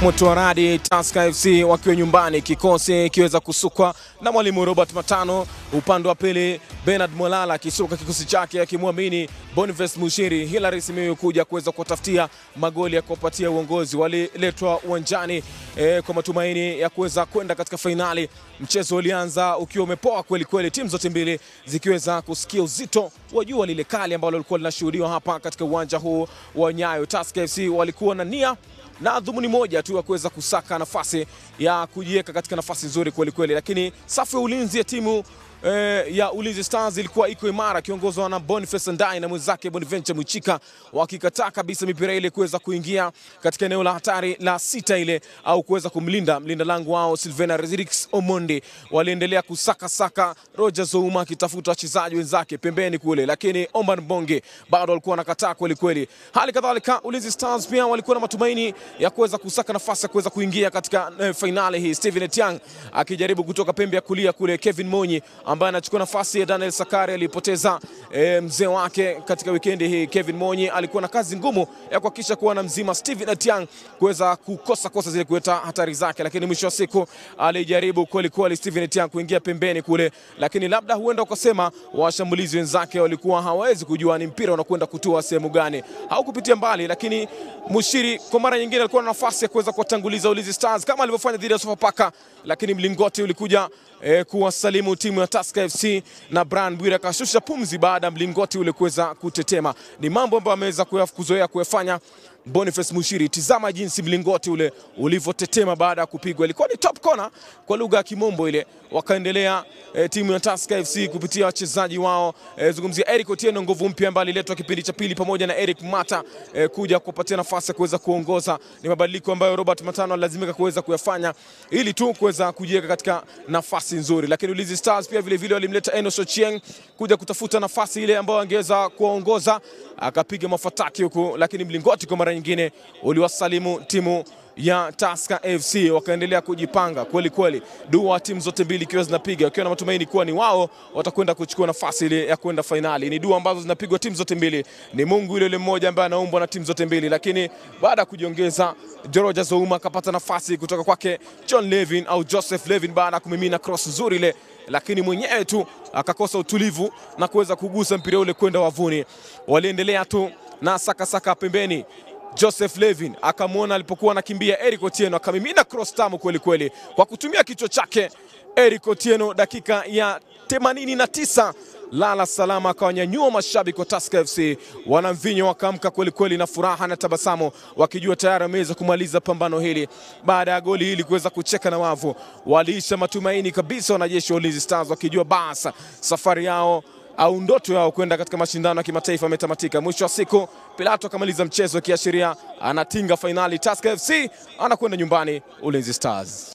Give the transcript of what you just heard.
moto wa radi Tusker FC wakiwa nyumbani, kikosi kiweza kusukwa na mwalimu Robert Matano. Upande wa pili Bernard Molala akisuka kikosi chake akimwamini Boniface Mushiri. Hilary Simiyu kuja kuweza kuwatafutia magoli ya kuwapatia uongozi. Waliletwa uwanjani eh, kwa matumaini ya kuweza kwenda katika fainali. Mchezo ulianza ukiwa umepoa kweli kweli, timu zote mbili zikiweza kusikia uzito wa jua lile kali ambalo lilikuwa linashuhudiwa hapa katika uwanja huu wa Nyayo. Tusker FC walikuwa na nia na dhumuni moja tu ya kuweza kusaka nafasi ya kujiweka katika nafasi nzuri kweli kweli, lakini safu ya ulinzi ya timu eh, ya Ulinzi Stars ilikuwa iko imara kiongozwa na Boniface Ndai na mwenzake Bonaventure Mwichika wakikataa kabisa mipira ile kuweza kuingia katika eneo la hatari la sita ile au kuweza kumlinda mlinda lango wao Silvena Rezirix Omondi. Waliendelea kusaka saka, Roger Zouma akitafuta wachezaji wenzake pembeni kule, lakini Omar Bonge bado walikuwa wanakataa kweli kweli. Hali kadhalika Ulinzi Stars pia walikuwa na matumaini ya kuweza kusaka nafasi ya kuweza kuingia katika eh, fainali hii. Steven Etiang akijaribu kutoka pembe ya kulia kule, Kevin Monyi ambaye anachukua nafasi ya Daniel Sakari alipoteza e, mzee wake katika wikendi hii. Kevin Monyi alikuwa na kazi ngumu ya kuhakikisha kuwa na mzima Steven Atiang kuweza kukosa kosa zile kuleta hatari zake, lakini mwisho wa siku alijaribu kweli kweli Steven Atiang kuingia pembeni kule, lakini labda huenda ukasema washambulizi wenzake walikuwa hawawezi kujua ni mpira unakwenda kutua sehemu gani, haukupitia mbali, lakini Mushiri kwa mara nyingine alikuwa na nafasi ya kuweza kuwatanguliza Ulinzi Stars kama alivyofanya dhidi ya Sofapaka, lakini mlingoti ulikuja e, kuwasalimu timu ya Tusker FC na Brian Bwire akashusha pumzi baada ya mlingoti ule kuweza kutetema. Ni mambo ambayo ameweza kuzoea kuyafanya Boniface Mushiri. Tizama jinsi mlingoti ule ulivyotetema baada ya kupigwa, ilikuwa ni top corner kwa lugha ya kimombo ile. Wakaendelea e, timu ya Tusker FC kupitia wachezaji wao e, zungumzia Eric Otieno, nguvu mpya ambaye aliletwa kipindi cha pili pamoja na Eric Mata e, kuja kupatia nafasi ya kuweza kuongoza. Ni mabadiliko ambayo Robert Matano alilazimika kuweza kuyafanya ili tu kuweza kujiweka katika nafasi nzuri, lakini Ulinzi Stars pia vile vile walimleta Enos Ochieng kuja kutafuta nafasi ile ambayo angeweza kuongoza, akapiga mafataki huku, lakini mlingoti kwa mara nyingine uliwasalimu timu ya Tusker FC wakaendelea kujipanga kweli kweli, dua timu zote mbili ikiwa zinapiga wakiwa na matumaini kuwa ni wao watakwenda kuchukua nafasi ile ya kwenda fainali. Ni dua ambazo zinapigwa timu zote mbili, ni Mungu yule yule mmoja ambaye anaumbwa na timu zote mbili. Lakini baada ya kujiongeza, Joroja Zouma akapata nafasi kutoka kwake John Levin au Joseph Levin baada ya kumimina cross nzuri ile lakini mwenyewe tu akakosa utulivu na kuweza kugusa mpira ule kwenda wavuni. Waliendelea tu na sakasaka saka pembeni Joseph Levin akamwona alipokuwa anakimbia Eric Otieno akamimina cross tamu kweli kweli kwa kutumia kichwa chake. Eric Otieno dakika ya 89 lala salama akawanyanyua mashabiki wa Tusker FC. Wanamvinyo wakaamka kweli kweli na furaha na tabasamu, wakijua tayari wameweza kumaliza pambano hili. Baada ya goli hili kuweza kucheka na wavu, waliisha matumaini kabisa wanajeshi wa Ulinzi Stars, wakijua basa safari yao au ndoto yao kwenda katika mashindano ya kimataifa ametamatika. Mwisho wa siku, Pilato akamaliza mchezo akiashiria anatinga fainali. Tusker FC anakwenda nyumbani, Ulinzi Stars